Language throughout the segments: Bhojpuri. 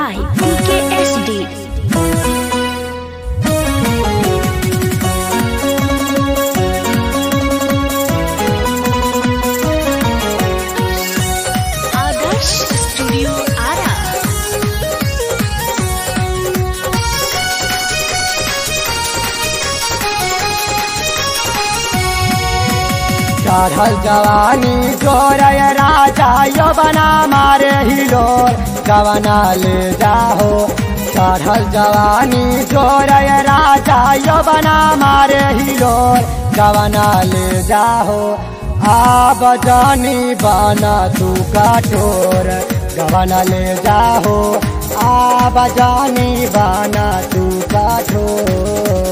by PKSD. Adarsh Studio Ara. चढ़ल जवानी जोरय राजा यवना मारे हिलोर गवना ले जाहो चढ़ल जवानी जोरय राजा यवना मारे हिलोर गवना ले जाहो आब जानी बना तू कठोर गवना ले जाहो आब जानी बना तू कठोर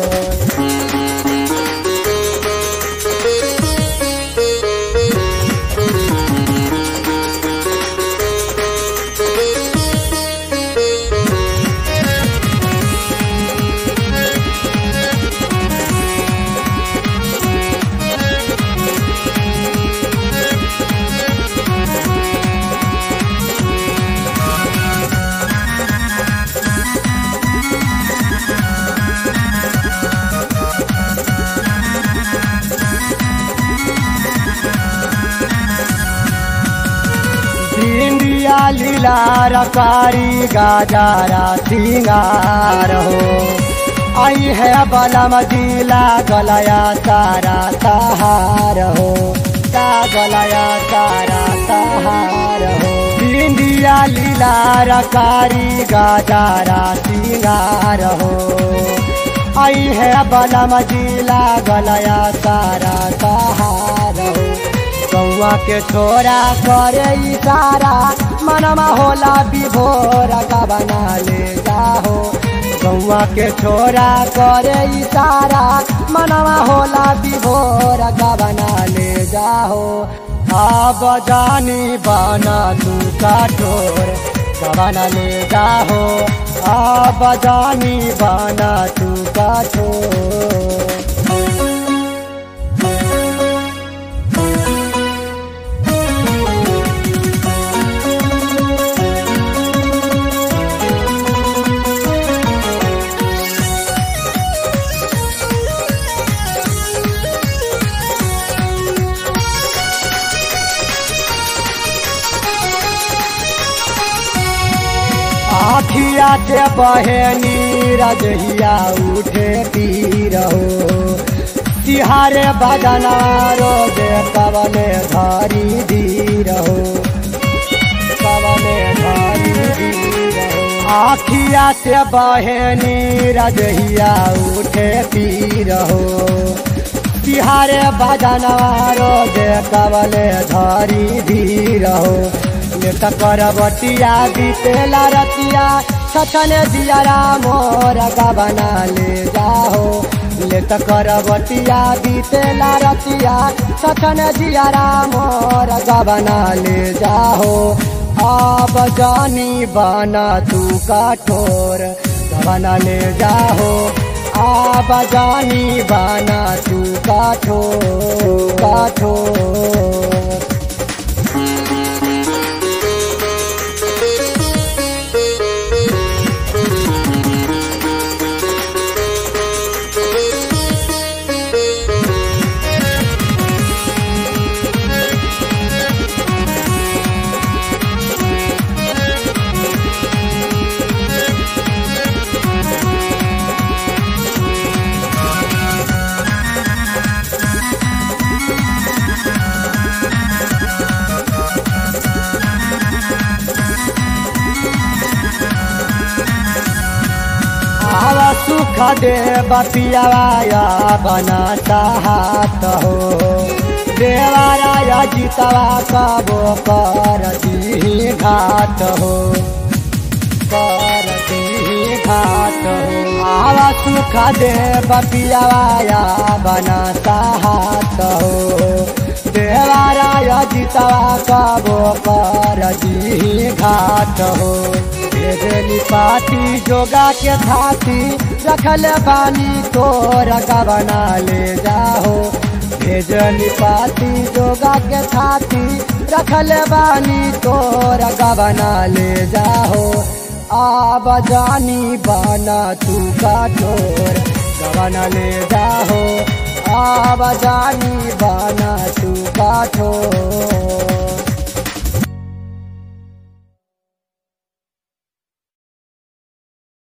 भिंडिया लीला रकारी गाजारा सिंगार हो आई है बलम जिला गलया तारा सहार हो ता गलया तारा सहार हो भिंडिया लीला रकारी गाजारा सिंगार हो आई है बलम जिला गलया तारा सहार हो गौआ के छोरा करे इशारा मनमा होला विभोर बना ले जाहो गौआ के छोरा करे इशारा मनमा होला विभोर बना ले जाहो अब जानी बना तू कठोर बना ले जाहो अब जानी बना तू कठोर आखिया के बहनी रजहिया उठे पीर हो तिहारे बजना रोजे कवले धारी धीर हो कवले धारी धीर हो आखिया से बहनी रजहिया उठे पीर हो तिहारे बजना रोजे कवले धारी धीर हो लेत करबटिया बीतेला रतिया सचन दियारा मोर गबना ले जाहो लेत करबटिया बीतेला रतिया सचन दियारा मोर गबना ले जाहो अब जानी बना तू कठोर गबना ले जाहो अब जानी बना तू कठोर कठोर आवा सुख दे बपियावाया बनाता हाथ हो देवाराया जीतवा कबो कर दी घाट हो कर दी घाट हो आवा सुख दे बपियावाया बनाता हाथ हो देवाराया जीतवा कबो कर दी घाट हो भेजली पाती जोगा के थाती रखल बानी तोर बना ले जाहो भेजली पाती जोगा के थाती रखल बानी तोर गबना ले जाहो आब जानी बना तू कठोर गवन ले जाहो आब जानी बना तू कठोर